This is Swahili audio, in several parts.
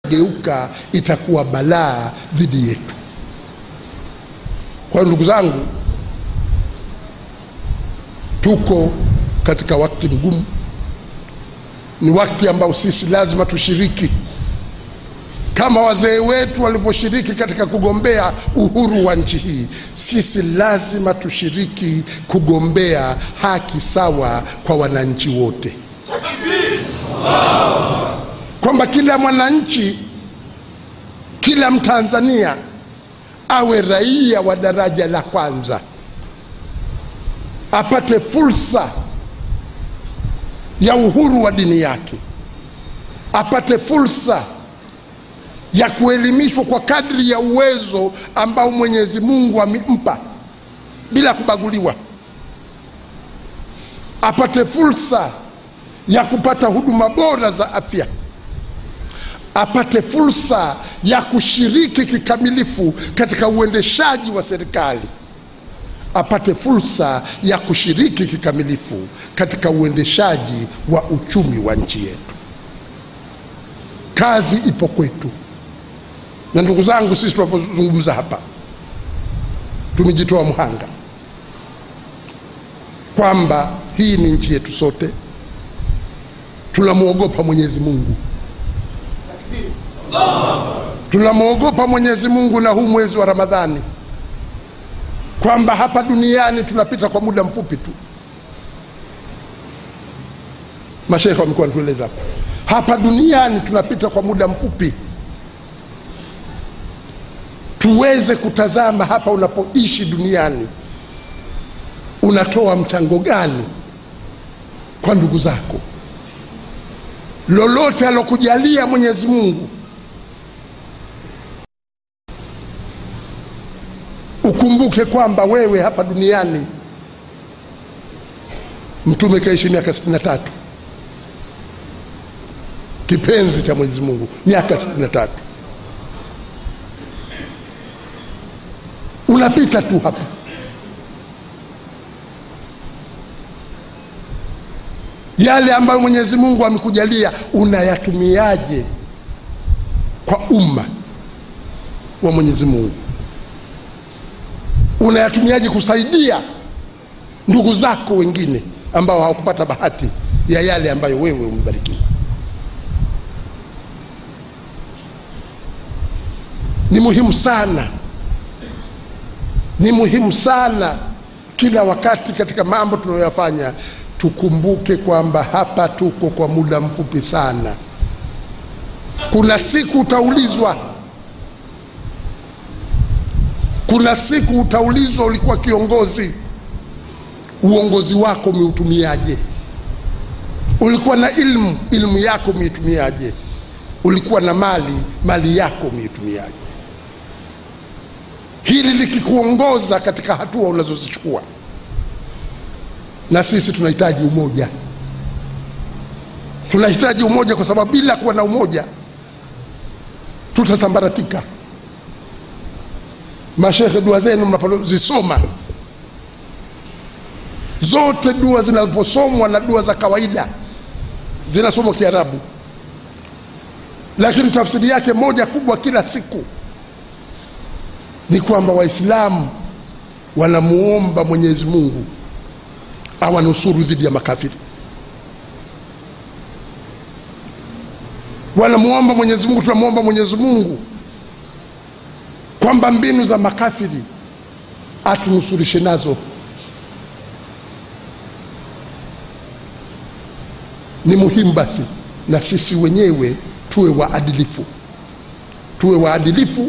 geuka itakuwa balaa dhidi yetu. Kwa hiyo ndugu zangu, tuko katika wakati mgumu, ni wakati ambao sisi lazima tushiriki kama wazee wetu walivyoshiriki katika kugombea uhuru wa nchi hii. Sisi lazima tushiriki kugombea haki sawa kwa wananchi wote, kwamba kila mwananchi, kila Mtanzania awe raia wa daraja la kwanza, apate fursa ya uhuru wa dini yake, apate fursa ya kuelimishwa kwa kadri ya uwezo ambao Mwenyezi Mungu amempa bila kubaguliwa, apate fursa ya kupata huduma bora za afya, apate fursa ya kushiriki kikamilifu katika uendeshaji wa serikali, apate fursa ya kushiriki kikamilifu katika uendeshaji wa uchumi wa nchi yetu. Kazi ipo kwetu na ndugu zangu, sisi tunapozungumza hapa tumejitoa mhanga kwamba hii ni nchi yetu sote. Tunamwogopa Mwenyezi Mungu, tunamwogopa Mwenyezi Mungu na huu mwezi wa Ramadhani, kwamba hapa duniani tunapita kwa muda mfupi tu. Mashekhe wamekuwa wanatueleza hapa, hapa duniani tunapita kwa muda mfupi tuweze kutazama hapa unapoishi duniani, unatoa mchango gani kwa ndugu zako? Lolote alokujalia Mwenyezi Mungu, ukumbuke kwamba wewe hapa duniani, Mtume kaishi miaka sitini na tatu, kipenzi cha Mwenyezi Mungu, miaka sitini na tatu unapita tu hapa. Yale ambayo Mwenyezi Mungu amekujalia unayatumiaje kwa umma wa Mwenyezi Mungu? Unayatumiaje kusaidia ndugu zako wengine ambao hawakupata bahati ya yale ambayo wewe umebarikiwa? Ni muhimu sana ni muhimu sana kila wakati katika mambo tunayoyafanya tukumbuke kwamba hapa tuko kwa muda mfupi sana. Kuna siku utaulizwa, kuna siku utaulizwa, ulikuwa kiongozi, uongozi wako umeutumiaje? Ulikuwa na ilmu, ilmu yako umeitumiaje? Ulikuwa na mali, mali yako umeitumiaje? hili likikuongoza katika hatua unazozichukua. Na sisi tunahitaji umoja, tunahitaji umoja, kwa sababu bila kuwa na umoja tutasambaratika. Mashekhe, dua zenu mnapozisoma zote, dua zinaposomwa na dua za kawaida zinasomwa Kiarabu, lakini tafsiri yake moja kubwa kila siku ni kwamba Waislamu wanamuomba Mwenyezi Mungu awanusuru dhidi ya makafiri, wanamuomba Mwenyezi Mungu, tunamuomba Mwenyezi Mungu kwamba mbinu za makafiri atunusurishe nazo. Ni muhimu basi na sisi wenyewe tuwe waadilifu, tuwe waadilifu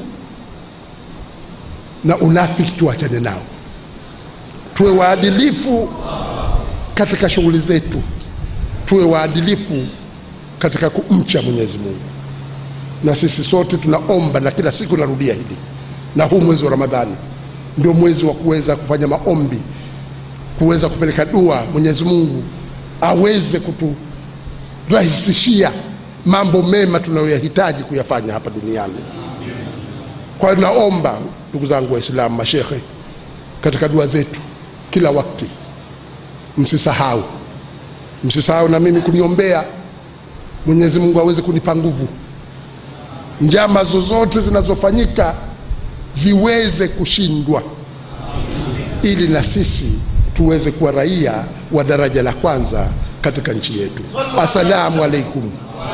na unafiki tuachane nao, tuwe waadilifu katika shughuli zetu, tuwe waadilifu katika kumcha Mwenyezi Mungu. Na sisi sote tunaomba, na kila siku narudia hili, na huu mwezi wa Ramadhani ndio mwezi wa kuweza kufanya maombi, kuweza kupeleka dua, Mwenyezi Mungu aweze kuturahisishia mambo mema tunayoyahitaji kuyafanya hapa duniani. Kwa hiyo naomba ndugu zangu Waislamu, mashekhe, katika dua zetu kila wakati, msisahau msisahau na mimi kuniombea Mwenyezi Mungu aweze kunipa nguvu njama zozote zinazofanyika ziweze kushindwa ili na sisi tuweze kuwa raia wa daraja la kwanza katika nchi yetu. Assalamu alaikum.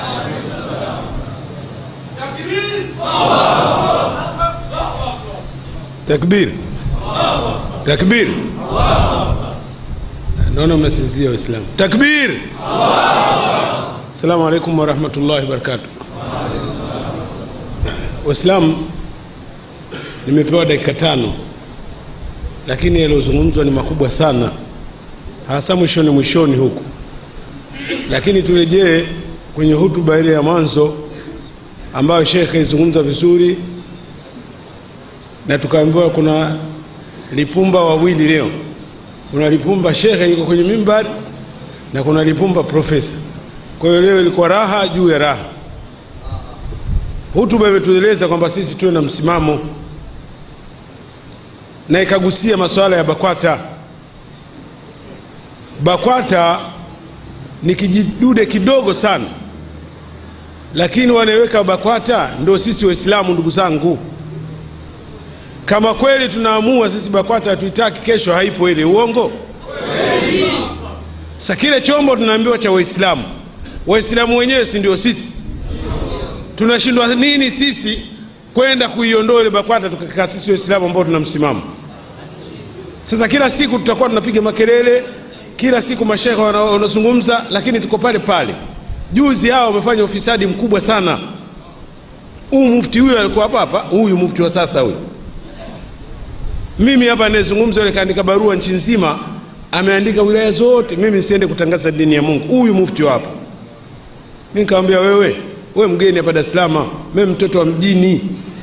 Takbir, takbir! Naona mnasinzia Waislamu. Takbir! Assalamu alaikum warahmatullahi wabarakatuh. Waislamu, nimepewa dakika tano, lakini yaliyozungumzwa ni makubwa sana, hasa mwishoni mwishoni huku, lakini turejee kwenye hutuba ile ya mwanzo ambayo shekhe izungumza vizuri na tukaambiwa kuna lipumba wawili leo. Kuna lipumba shekhe yuko kwenye mimbari na kuna lipumba profesa. Kwa hiyo leo ilikuwa raha juu ya raha. Hutuba imetueleza kwamba sisi tuwe na msimamo, na ikagusia masuala ya BAKWATA. BAKWATA ni kijidude kidogo sana, lakini wanaweka BAKWATA ndio sisi Waislamu, ndugu zangu kama kweli tunaamua sisi BAKWATA hatuitaki, kesho haipo ile, uongo? Sasa kile chombo tunaambiwa cha Waislamu, Waislamu wenyewe si ndio sisi? Tunashindwa nini sisi kwenda kuiondoa ile BAKWATA tukakaa sisi Waislamu ambao tuna msimamo? Sasa kila siku tutakuwa tunapiga makelele, kila siku mashehe wanazungumza, lakini tuko pale pale. Juzi hao wamefanya ufisadi mkubwa sana. Huyu mufti huyu alikuwa hapa hapa, huyu mufti wa sasa huyu mimi hapa anayezungumza yule kaandika barua nchi nzima, ameandika wilaya zote, mimi nisiende kutangaza dini ya Mungu. Huyu mufti hapa, mimi nikamwambia wewe, wewe mgeni hapa Dar es Salaam, mimi mtoto wa mjini,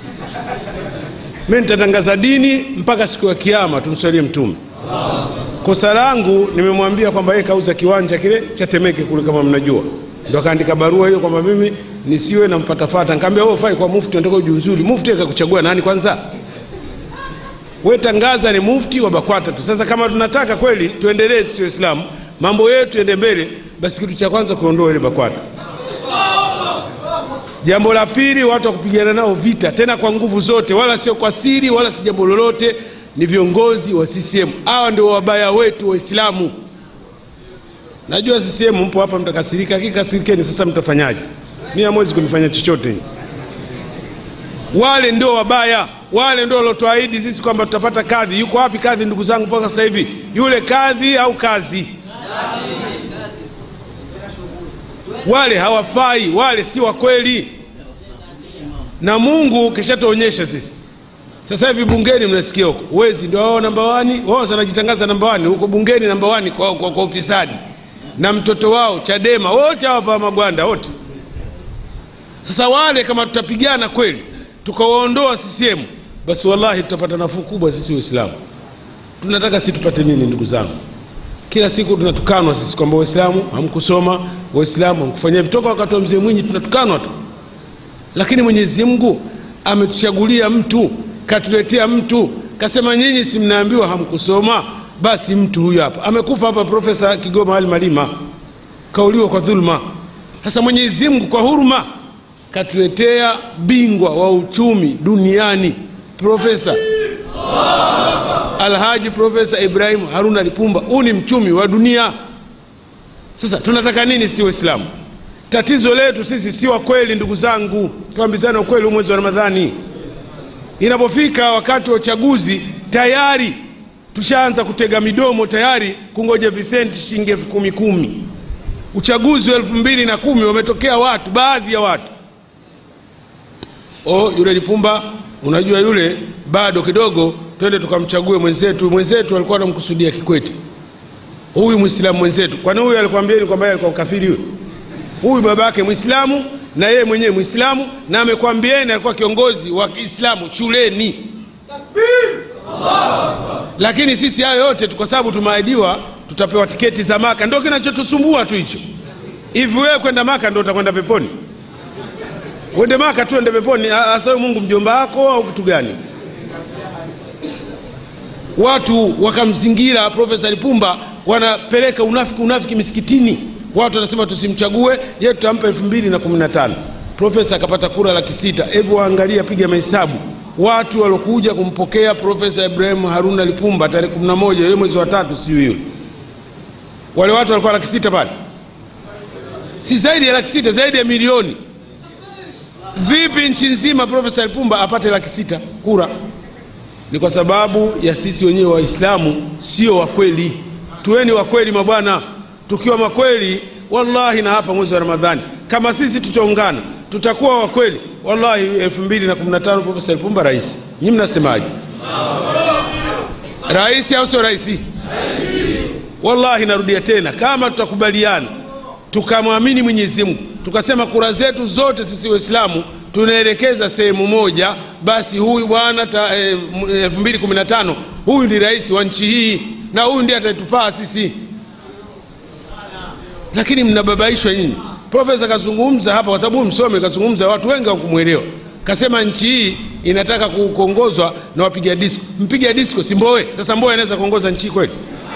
mimi nitatangaza dini mpaka siku ya Kiyama, tumswalie Mtume. Kosa langu nimemwambia kwamba yeye kauza kiwanja kile cha Temeke kule, kama mnajua, ndo akaandika barua hiyo kwamba mimi nisiwe namfatafata. Nikamwambia wewe ufai kwa mufti, unataka ujiuzulu. Mufti akakuchagua nani kwanza? we tangaza ni mufti wa BAKWATA tu. Sasa kama tunataka kweli tuendelee sisi Waislamu, mambo yetu ende mbele, basi kitu cha kwanza kuondoa ile BAKWATA. Jambo la pili, watu wa kupigana nao vita tena kwa nguvu zote, wala sio kwa siri, wala si jambo lolote, ni viongozi wa CCM. Hawa ndio wabaya wetu Waislamu. Najua CCM mpo hapa, mtakasirika, lakini kasirikeni. Sasa mtafanyaje? Mimi hamwezi kunifanya chochote. Wale ndio wabaya wale ndio waliotuahidi sisi kwamba tutapata kadhi. Yuko wapi kadhi, ndugu zangu, mpaka sasa hivi? Yule kadhi au kazi? Wale hawafai, wale si wa kweli, na Mungu kishatuonyesha sisi. Sasa hivi bungeni mnasikia huko wezi ndio wao namba wani, wao wanajitangaza namba wani huko bungeni, namba wani kwa, kwa, kwa ufisadi, na mtoto wao Chadema, wote hawapa magwanda wote. Sasa wale kama tutapigana kweli tukawaondoa CCM basi wallahi tutapata nafuu kubwa sisi Waislamu. Tunataka sisi tupate nini, ndugu zangu? Kila siku tunatukanwa sisi kwamba Waislamu hamkusoma, Waislamu hamkufanyia vitoka. Wakati wa mzee Mwinyi tunatukanwa tu, lakini Mwenyezi Mungu ametuchagulia mtu, katuletea mtu, kasema nyinyi si mnaambiwa hamkusoma, basi mtu huyu hapa amekufa hapa, Profesa Kigoma Ali Malima kauliwa kwa dhulma. Sasa Mwenyezi Mungu kwa huruma katuletea bingwa wa uchumi duniani Profesa Alhaji Profesa Ibrahim Haruna Lipumba. Huu ni mchumi wa dunia. Sasa tunataka nini si Waislamu? Tatizo letu sisi si wa kweli, ndugu zangu, tuambizane ukweli. Huu mwezi wa Ramadhani inapofika wakati wa uchaguzi, tayari tushaanza kutega midomo, tayari kungoja visenti shilingi elfu kumi kumi. Uchaguzi wa elfu mbili na kumi wametokea watu, baadhi ya watu oh, yule Lipumba unajua yule bado kidogo, twende tukamchague mwenzetu. Mwenzetu alikuwa anamkusudia Kikwete, huyu Mwislamu mwenzetu. Kwani huyu alikwambieni kwamba yeye alikuwa kafiri? Huyu huyu baba yake Mwislamu na yeye mwenyewe Mwislamu, na amekwambieni alikuwa kiongozi wa Kiislamu shuleni. Lakini sisi hayo yote tu kwa sababu tumeahidiwa tutapewa tiketi za Maka, ndio kinachotusumbua tu hicho. Hivi wewe kwenda Maka ndio utakwenda peponi? Uende Maka tu ende peponi? Hasa Mungu mjomba wako au kitu gani? Watu wakamzingira Profesa Lipumba, wanapeleka unafiki unafiki misikitini. Watu wanasema tusimchague, yeye tutampa elfu mbili na kumi na tano. profesa akapata kura laki sita hebu waangalia piga mahesabu watu waliokuja kumpokea profesa ibrahimu haruna lipumba tarehe kumi na moja ile mwezi wa tatu sijui hiyo wale watu walikuwa laki sita pale si zaidi ya laki sita zaidi ya milioni vipi nchi nzima profesa lipumba apate laki sita kura ni kwa sababu ya sisi wenyewe waislamu sio wakweli tuweni wakweli mabwana tukiwa makweli wallahi na hapa mwezi wa ramadhani kama sisi tutaungana tutakuwa wakweli wallahi elfu mbili na kumi na tano profesa lipumba rais nyi mnasemaje rais au sio raisi wallahi narudia tena kama tutakubaliana tukamwamini mwenyezi mungu tukasema kura zetu zote sisi waislamu tunaelekeza sehemu moja basi huyu bwana elfu mbili kumi na tano huyu ndi rais wa nchi hii na huyu ndiye atatufaa sisi lakini mnababaishwa nyinyi profesa kazungumza hapa kwa sababu huyu msome kazungumza watu wengi hawakumwelewa kasema nchi hii inataka ku- kuongozwa na wapiga disko mpiga disko si mbowe sasa mbowe anaweza kuongoza nchi hii kweli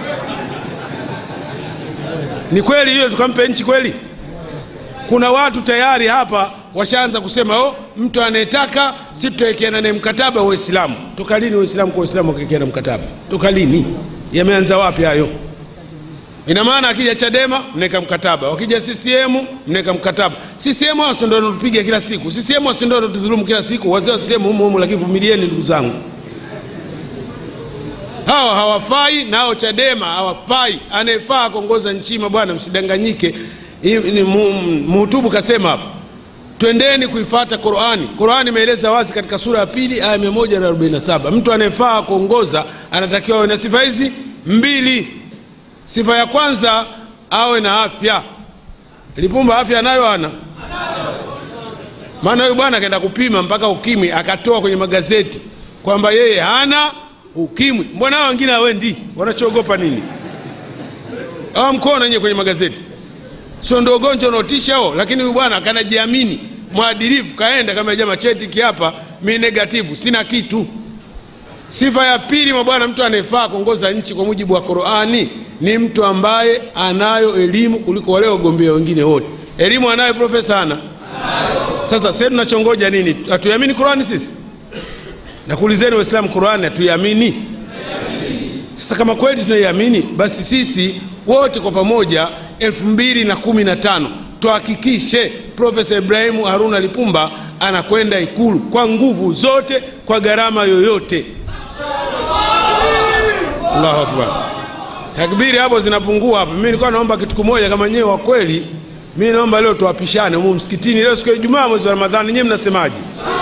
ni kweli hiyo tukampe nchi kweli kuna watu tayari hapa washaanza kusema oh, mtu anayetaka si tutawekeana naye mkataba wa Uislamu. Toka lini Waislamu kwa Waislamu wakiwekeana mkataba? Toka lini? Yameanza wapi hayo? Ina maana akija Chadema mnaweka mkataba, wakija CCM mnaweka mkataba. CCM hao si ndio wanatupiga kila siku, CCM hao si ndio wanatudhulumu kila siku. Wazee wa CCM humo humo, lakini vumilieni ndugu zangu, hawa hawafai na hao Chadema hawafai. Anayefaa kuongoza nchi bwana, msidanganyike. Hii ni mu- Mhutubu kasema hapa twendeni kuifata Qurani. Qurani imeeleza wazi katika sura ya pili aya 147 mtu anayefaa kuongoza anatakiwa awe na sifa hizi mbili. Sifa ya kwanza awe na afya. Lipumba afya anayo ana maana huyu bwana akaenda kupima mpaka ukimwi akatoa kwenye magazeti kwamba yeye hana ukimwi. Mbona hao wengine hawendi? Wanachoogopa nini? Hawa mkono wenyewe kwenye magazeti sio ndio ugonjwa unaotisha huo, lakini huyu bwana kanajiamini mwadilifu, kaenda kama jamaa cheti kiapa, mi negativu, sina kitu. Sifa ya pili, mabwana, mtu anayefaa kuongoza nchi kwa mujibu wa Qur'ani ni mtu ambaye anayo elimu kuliko wale wagombea wengine wote. Elimu anayo profesa ana. Sasa sasa tunachongoja nini? Hatuiamini Qur'ani sisi? Nakuulizeni Waislamu, Qur'ani hatuiamini? Sasa kama kweli tunaiamini, basi sisi wote kwa pamoja elfu mbili na kumi na tano tuhakikishe Profesa Ibrahimu Haruna Lipumba anakwenda Ikulu kwa nguvu zote, kwa gharama yoyote. Allahu akbar! Takbiri hapo zinapungua hapo. Mimi nilikuwa naomba kitu kimoja, kama nyewe wa kweli, mimi naomba leo tuwapishane humu msikitini, leo siku ya Ijumaa, mwezi wa Ramadhani. Nyewe mnasemaje?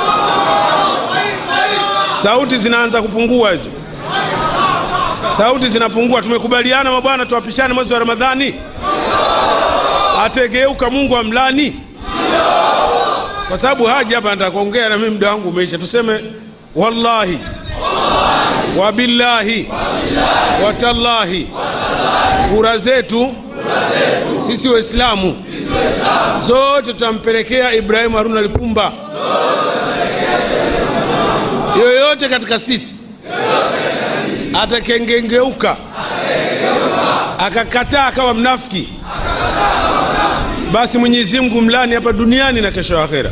Sauti zinaanza kupungua hizo sauti zinapungua. Tumekubaliana mabwana, tuwapishane mwezi wa Ramadhani. Ategeuka Mungu amlani, kwa sababu haji hapa nataka kuongea na mimi, muda wangu umeisha. Tuseme wallahi wabillahi watallahi, kura zetu sisi Waislamu zote tutampelekea Ibrahimu Haruna Lipumba. Yoyote katika sisi atakengengeuka akakataa akawa mnafiki, basi Mwenyezi Mungu mlani hapa duniani na kesho akhera.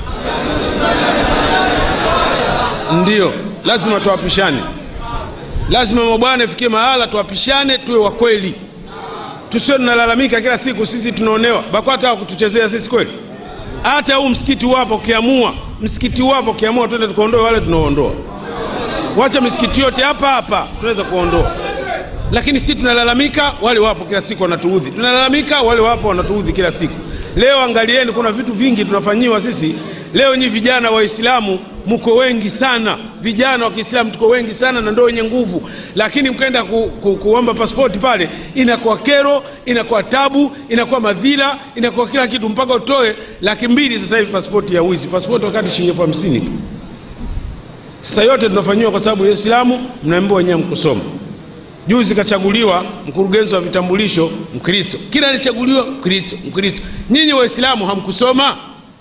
Ndiyo, lazima tuwapishane, lazima mabwana ifikie mahala tuwapishane, tuwe wa kweli, tusio tunalalamika kila siku sisi tunaonewa. BAKWATA hawa kutuchezea sisi kweli? Hata huu msikiti wapo, ukiamua msikiti wapo, ukiamua twende tukaondoe wale tunaoondoa wacha misikiti yote hapa hapa tunaweza kuondoa, lakini si tunalalamika, wale wapo kila siku wanatuudhi, tunalalamika, wale wapo wanatuudhi kila siku. Leo angalieni, kuna vitu vingi tunafanyiwa sisi. Leo nyi vijana Waislamu mko wengi sana, vijana wa Kiislamu tuko wengi sana na ndio wenye nguvu, lakini mkaenda ku, ku, kuomba pasipoti pale, inakuwa kero, inakuwa tabu, inakuwa madhila, inakuwa kila kitu, mpaka utoe laki mbili sasa hivi pasipoti ya wizi, pasipoti wakati shilingi elfu hamsini tu. Sasa yote tunafanyiwa kwa sababu ya Uislamu, mnaambiwa wenyewe mkusoma. Juzi kachaguliwa mkurugenzi wa vitambulisho Mkristo, kila alichaguliwa Mkristo, Mkristo. Nyinyi Waislamu hamkusoma?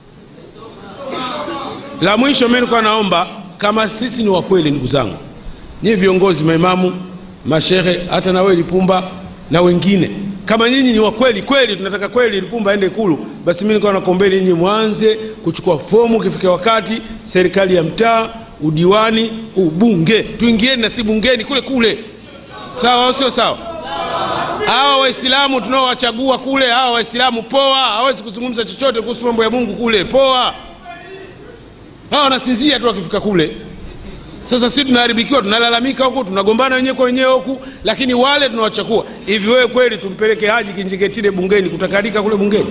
La mwisho mimi nilikuwa naomba kama sisi ni wakweli, ndugu zangu, nyinyi viongozi, maimamu, mashehe, hata na wewe Lipumba, na wengine kama nyinyi ni wakweli kweli tunataka kweli lipumba aende ikulu basi mi nikawa nakombeni nyinyi mwanze kuchukua fomu ukifika wakati serikali ya mtaa udiwani ubunge tuingieni na si bungeni kule kule sawa au sio sawa hawa waislamu tunaowachagua kule hawa waislamu poa hawezi kuzungumza chochote kuhusu mambo ya mungu kule poa hawa wanasinzia tu wakifika kule sasa sisi tunaharibikiwa tunalalamika huku tunagombana wenyewe kwa wenyewe huku lakini wale tunawachakua hivi wewe kweli tumpeleke haji kinjeketile bungeni kutakalika kule bungeni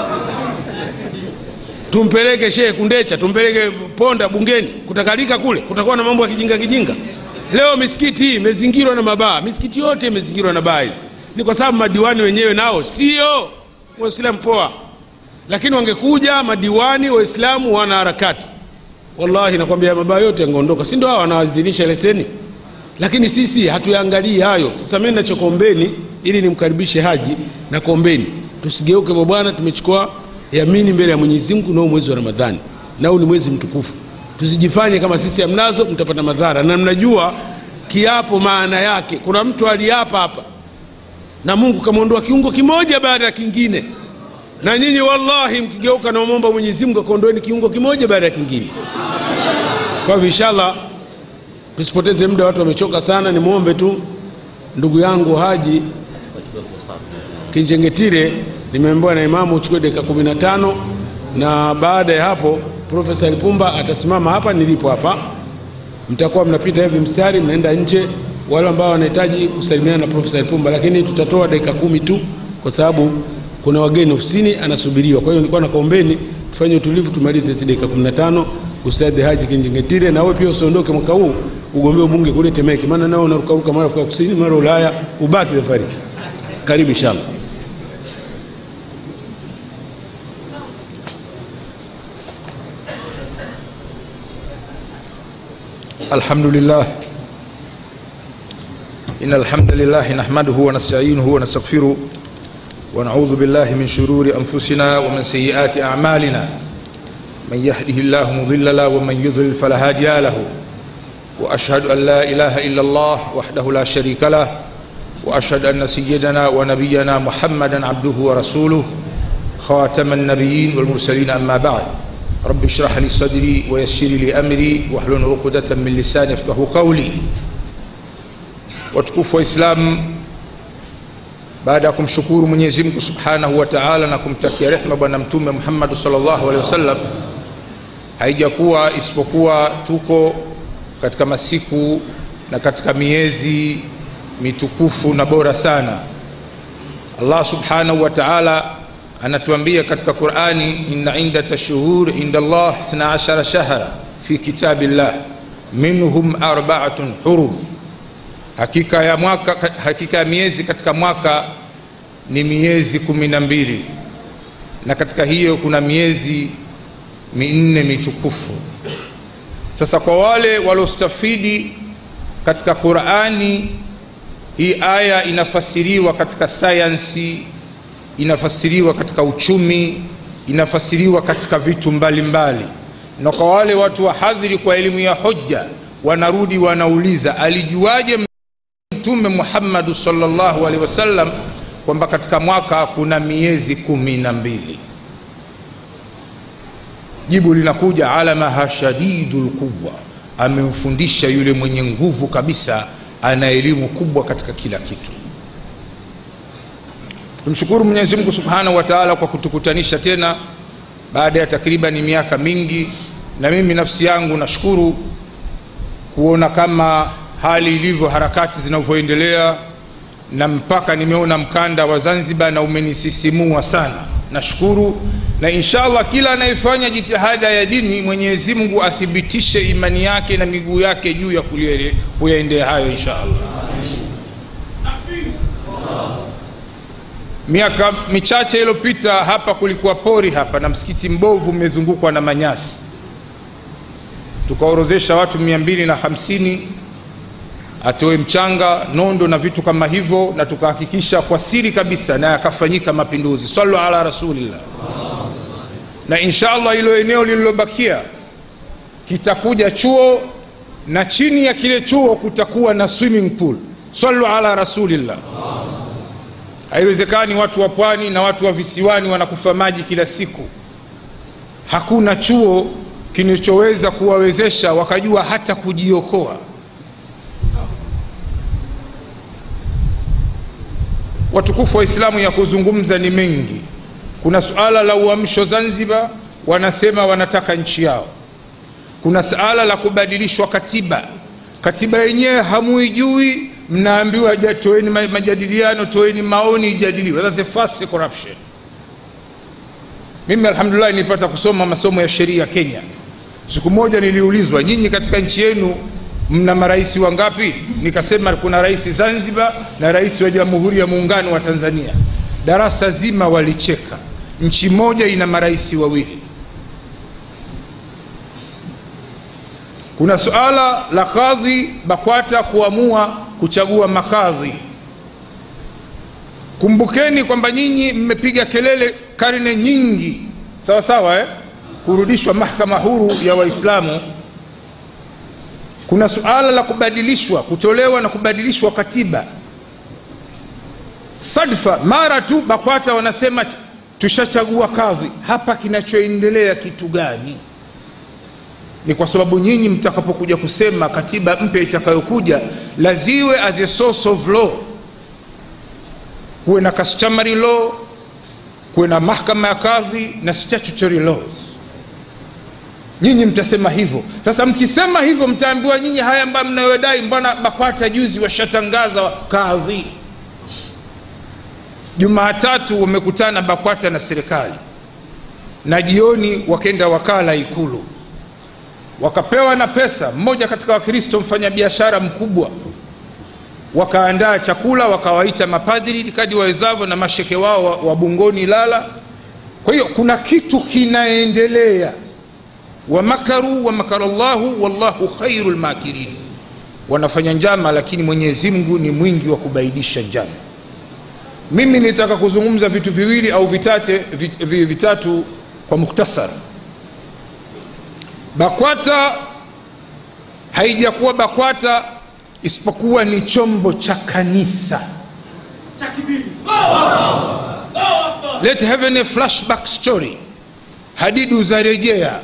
tumpeleke shehe kundecha tumpeleke ponda bungeni kutakalika kule kutakuwa na mambo ya kijinga kijinga leo misikiti hii imezingirwa na mabaa misikiti yote imezingirwa na baa hizi ni kwa sababu madiwani wenyewe nao sio waislamu poa lakini wangekuja madiwani waislamu wana harakati wallahi nakwambia mabaa yote yangeondoka si ndio hawa wanawadhinisha leseni lakini sisi hatuyaangalii hayo sasa mimi nachokombeni ili nimkaribishe haji na kombeni tusigeuke kwa bwana tumechukua yamini mbele ya mwenyezi mungu nao mwezi wa ramadhani na huu ni mwezi mtukufu tusijifanye kama sisi hamnazo mtapata madhara na mnajua kiapo maana yake kuna mtu aliapa hapa na mungu kamwondoa kiungo kimoja baada ya kingine na nyinyi wallahi mkigeuka na mwomba mwenyezi mungu akaondoeni kiungo kimoja baada ya kingine kwa hivyo inshallah tusipoteze muda watu wamechoka sana nimwombe tu ndugu yangu haji kinjengetire nimeambiwa na imamu uchukue dakika kumi na tano na baada ya hapo profesa lipumba atasimama hapa nilipo hapa mtakuwa mnapita hivi mstari mnaenda nje wale ambao wanahitaji kusalimiana na profesa lipumba lakini tutatoa dakika kumi tu kwa sababu kuna wageni ofisini anasubiriwa kwa hiyo nilikuwa nakuombeni tufanye utulivu tumalize hizi dakika kumi na tano ustadhi haji kinjengetire na wewe pia usiondoke mwaka huu ugombee ubunge kule temeke maana nao unarukaruka mara afrika kusini mara ulaya ubaki safari karibu inshallah الحمد لله إن الحمد لله نحمده ونستعينه ونستغفره ونعوذ بالله من شرور أنفسنا ومن سيئات أعمالنا من يهده الله مضل له ومن يضلل فلا هادي له وأشهد أن لا إله إلا الله وحده لا شريك له وأشهد أن سيدنا ونبينا محمدا عبده ورسوله خاتم النبيين والمرسلين أما بعد رب اشرح لي صدري ويسر لي أمري واحلل عقدة من لساني يفقهوا قولي watukufu wa Islam, baada ya kumshukuru Mwenyezi Mungu Subhanahu wa Ta'ala na kumtakia rehma Bwana Mtume Muhammad sallallahu alaihi wasallam, haijakuwa isipokuwa tuko katika masiku na katika miezi mitukufu na bora sana. Allah Subhanahu wa Ta'ala anatuambia katika Qur'ani, inna indata shuhur inda Allah 12 shahra fi kitabillah minhum arba'atun hurum hakika ya mwaka hakika ya miezi katika mwaka ni miezi kumi na mbili na katika hiyo kuna miezi minne mitukufu sasa kwa wale waliostafidi katika qurani hii aya inafasiriwa katika sayansi inafasiriwa katika uchumi inafasiriwa katika vitu mbalimbali mbali. na kwa wale watu wahadhiri kwa elimu ya hoja wanarudi wanauliza alijuaje mtume muhammadu sallallahu alaihi wasallam kwamba katika mwaka kuna miezi kumi na mbili jibu linakuja alamaha shadidu lquwa amemfundisha yule mwenye nguvu kabisa ana elimu kubwa katika kila kitu tumshukuru mwenyezi mungu subhanahu wa taala kwa kutukutanisha tena baada ya takribani miaka mingi na mimi nafsi yangu nashukuru kuona kama hali ilivyo harakati zinavyoendelea na mpaka nimeona mkanda wa zanzibar na umenisisimua sana nashukuru na inshallah kila anayefanya jitihada ya dini mwenyezi mungu athibitishe imani yake na miguu yake juu ya kuyaendea hayo inshallah miaka michache iliyopita hapa kulikuwa pori hapa na msikiti mbovu umezungukwa na manyasi tukaorodhesha watu mia mbili na hamsini atoe mchanga nondo na vitu kama hivyo na tukahakikisha kwa siri kabisa na yakafanyika mapinduzi sallu ala rasulillah na inshallah hilo eneo lililobakia kitakuja chuo na chini ya kile chuo kutakuwa na swimming pool sallu ala rasulillah haiwezekani watu wa pwani na watu wa visiwani wanakufa maji kila siku hakuna chuo kinachoweza kuwawezesha wakajua hata kujiokoa watukufu wa islamu ya kuzungumza ni mengi kuna suala la uamsho zanzibar wanasema wanataka nchi yao kuna suala la kubadilishwa katiba katiba yenyewe hamuijui mnaambiwa ja- toeni ma- majadiliano toeni maoni ijadiliwe That's the first corruption mimi alhamdulillah nilipata kusoma masomo ya sheria kenya siku moja niliulizwa nyinyi katika nchi yenu mna marais wangapi nikasema kuna rais zanzibar na rais wa jamhuri ya muungano wa tanzania darasa zima walicheka nchi moja ina marais wawili kuna suala la kadhi bakwata kuamua kuchagua makadhi kumbukeni kwamba nyinyi mmepiga kelele karne nyingi sawa sawa eh? kurudishwa mahkama huru ya waislamu kuna suala la kubadilishwa kutolewa na kubadilishwa katiba sadfa mara tu bakwata wanasema t- tushachagua kadhi hapa kinachoendelea kitu gani ni kwa sababu nyinyi mtakapokuja kusema katiba mpya itakayokuja laziwe as a source of law kuwe na customary law kuwe na mahkama ya kadhi na statutory laws nyinyi mtasema hivyo sasa mkisema hivyo mtaambiwa nyinyi haya ambayo mnayodai mbona bakwata juzi washatangaza kadhi jumaatatu wamekutana bakwata na serikali na jioni wakenda wakala ikulu wakapewa na pesa mmoja katika wakristo mfanyabiashara mkubwa wakaandaa chakula wakawaita mapadri kadi wawezavyo na masheke wao wa, wa bungoni lala kwa hiyo kuna kitu kinaendelea wamakaru wamakara llahu wallahu khairu lmakirin wanafanya njama lakini mwenyezi mungu ni mwingi wa kubaidisha njama mimi nitaka kuzungumza vitu viwili au vitate, vit, vi- vitatu kwa muktasar bakwata haijakuwa bakwata isipokuwa ni chombo cha kanisa let heaven a flashback story hadidu za rejea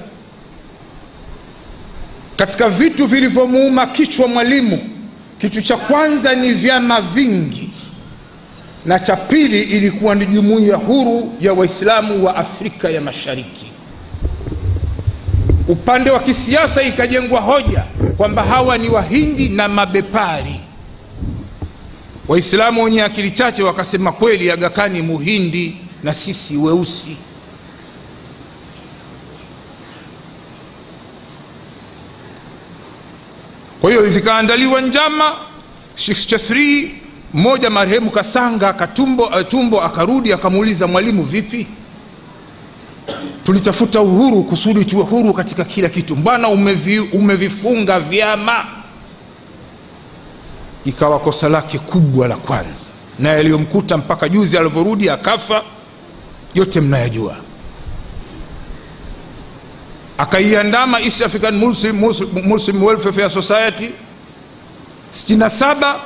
katika vitu vilivyomuuma kichwa mwalimu kitu cha kwanza ni vyama vingi na cha pili ilikuwa ni jumuiya huru ya waislamu wa afrika ya mashariki upande wa kisiasa ikajengwa hoja kwamba hawa ni wahindi na mabepari waislamu wenye akili chache wakasema kweli agakani muhindi na sisi weusi kwa hiyo zikaandaliwa njama shikshasri mmoja marehemu kasanga katumbo uh, tumbo akarudi akamuuliza mwalimu vipi tulitafuta uhuru kusudi tuwe huru katika kila kitu mbwana umevi, umevifunga vyama ikawa kosa lake kubwa la kwanza na yaliyomkuta mpaka juzi alivyorudi akafa yote mnayajua akaiandama east african muslim, muslim, muslim welfare society 67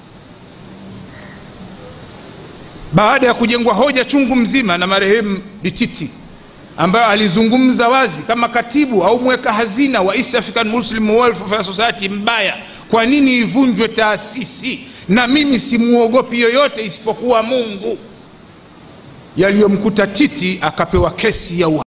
baada ya kujengwa hoja chungu mzima na marehemu dititi ambayo alizungumza wazi kama katibu au mweka hazina wa east african muslim welfare society mbaya kwa nini ivunjwe taasisi na mimi simuogopi yoyote isipokuwa mungu yaliyomkuta titi akapewa kesi ya